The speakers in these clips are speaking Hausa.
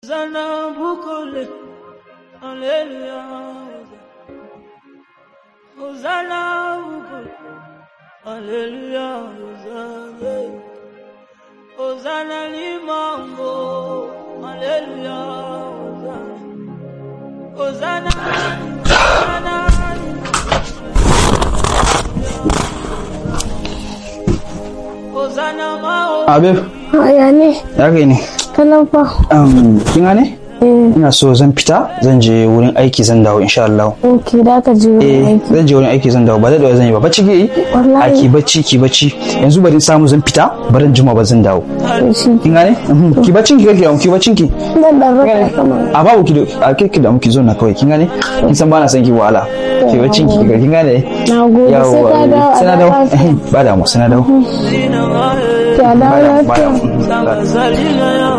Hosanna bukole, Alleluia. Hosanna bukole, Alleluia. Hosanna, Hosanna limango, Alleluia. Hosanna, Hosanna, Hosanna mao. Abib, Haya ne, ya kai ne. kalan fa. Um, kin gane? Eh, Ina so zan fita, zan je wurin aiki zan dawo insha Allah. ok, da ka je wurin Eh, aiki. zan je wurin aiki zan dawo ba da dawo zan yi ba. Bacci ke yi? Wallahi. A ki bacci ki bacci. Yanzu bari in samu zan fita, bari juma ba zan dawo. Shi, Kin gane? Mhm. Ki baccin ki kake yawan ki baccin ki. zan dan raka kama. A babu ki da- a kai ki da muki zo na kawai kin gane? Kin san ba na son ki wahala. Ki baccin ki kin gane? Na gode, sai ka dawo sai na a dawo. lafiya. Ba da mu, sai na dawo. Ka dawo Ba da mu, ba da lafiya. mu. Salina ya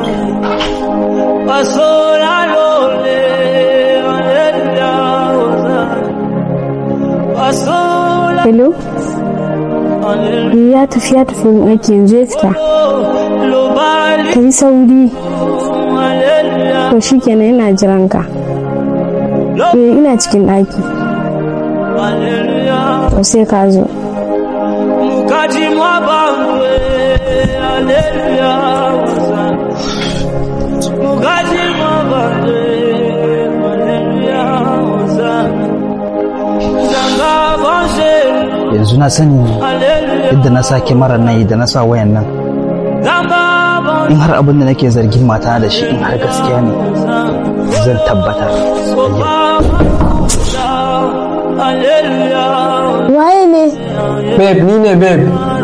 Pasola lole Alleluia Pasola Hello? Alleluia Eh, ya tafi ya tafi wurin aiki yanzu ya fita. Lobali Ka yi sauri. Alleluia To shi kenan ina jiran ka. Eh, ina cikin ɗaki. Alleluia To sai ka zo. Mukaji mwabangwe Alleluia Mukaji mwabangwe Alleluia Zanga bonshelu Yanzu na sani Alleluia yadda na sa kyamarar nan da na sa wayan nan. Zanga bonshelu in har abin da nake zargin mata da shi in har gaskiya ne zan tabbatar Alleluia Waye ne? babe ni ne babe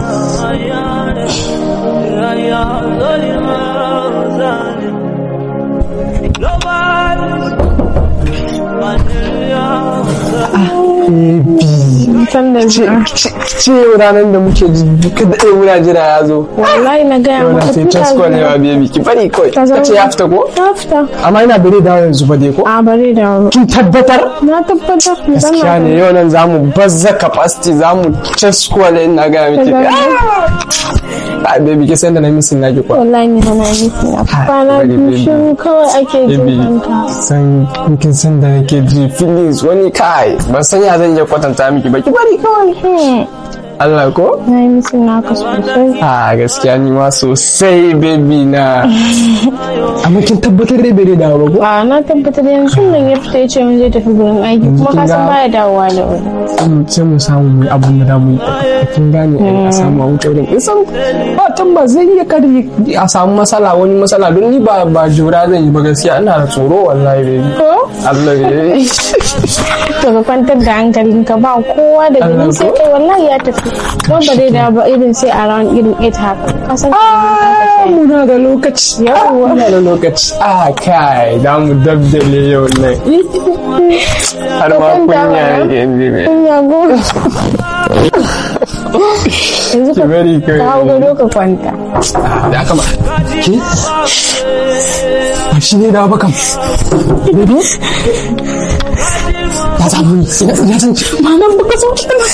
San da zuwa. ce yau ranar da muke ji duka daɗe muna jira ya zo Wallahi na gaya yau na maka sai tun tasko ne ɗazu. wa baby ki bari kawai Ka ka ce ya fita ko Na fita. amma ina bare dawo yanzu ba dai ko A bari da wuri. kin tabbatar Na tabbatar. gaskiya ne yau nan zamu bazza capacity zamu tasko ne ina ga miki Ka a baby ki san da na misin naki kwa Wallahi ni hana yi na kwana bari, biyu baby. shiru kawai ake baby jin ka. san kin san da nake ji feelings wani kai ban san ya zan iya kwatanta miki ba ki bari kawai Hmm, Allah ko Na yi musu naka sosai. a gaskiya ni ma sosai baby na amma kin tabbatar dai bai dawo ba ko A na tabbatar yanzu nan ya fita ya ce mun zai tafi gurin aiki kuma kin ka san ga- baya dawowa da wuri. Mm, sai mu samu mu yi abin da damu yi kin gane a samu a wuce wurin isan ba tamba zai iya kada a samu matsala wani matsala don ni ba ba jura zan yi ba gaskiya ina da tsoro wallahi baby Ko? Allah ya To ka kwantar da hankalinka ba kowa da Allah gani sai ko? kai wallahi ya tafi. Don ba zai dawo ba irin sai a ran irin 8 haka. Ka san muna da lokaci Yawwa. muna da lokaci a kai da mu dabdale yau nan har ma Ka kwanta kunya mana. yake yanzu ne kun ya goma. Yanzu ki ka bari ka hau kai gado ka kwanta. da aka ma ki ba shi ne da ba kam baby ya samu ni ya san Malam baka so kana.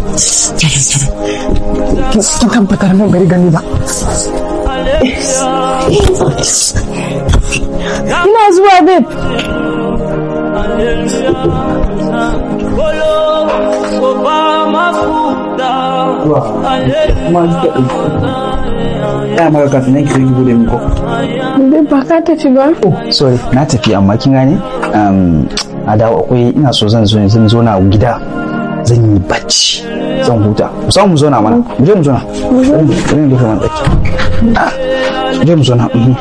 kin tabbatar nan bari gani ba Ina zuwa babe. Ya maka kafin nan ki zo ki bude min ko. Babe ba ka tafi ba. Sorry, na tafi amma kin gane? Um, a dawo akwai ina so zan zo zan zo na gida zan yi bacci zan huta mu samu mu zauna mana mu je mu zauna bari mu- bari mu dafa man daki Ah, mu je mu zauna mhm.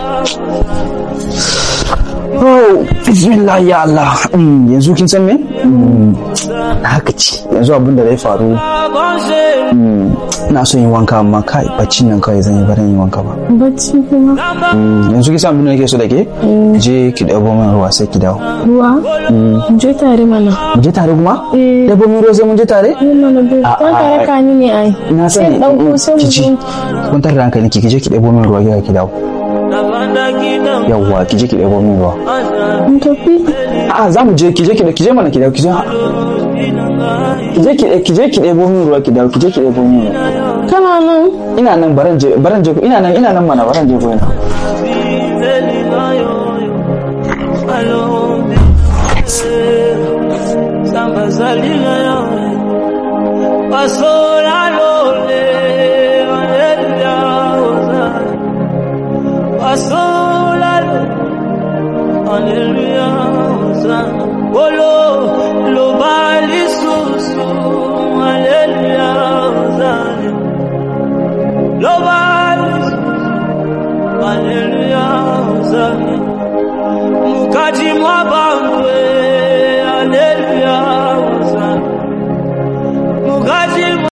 Oh, bismillah ya Allah. Mm, yanzu kin san me? Mm, na haka ci. Yanzu abin da zai faru mm, ina so yin wanka amma kai baccin nan kawai zan yi barin yin wanka ba. Bacci kuma. Mm, yanzu kin san abin da nake so da ke? Je ki ɗabo min ruwa sai ki dawo. Ruwa? Mu je tare mana. Mu je tare kuma? Eh. Ɗabo min ruwa sai mun je tare? Yin mana babe. A- Za ka a- raka ni ne ai. Na Sai sani. in ɗauko mm, sai mu ki ci. je. Kwantar da hankali ki je ki ɗabo min ruwa ki ki dawo. Yawwa ki je ki ɗabo min ruwa. Mu tafi. A'a za mu je ki je ki ki je mana ki dawo ki je. Ki je ki ki je ki ɗebo min ruwa ki dawo ki je ki ɗebo min ruwa. Kana nan. ina nan baran je baran je ina nan ina nan mana baran je ko ina mukati mwa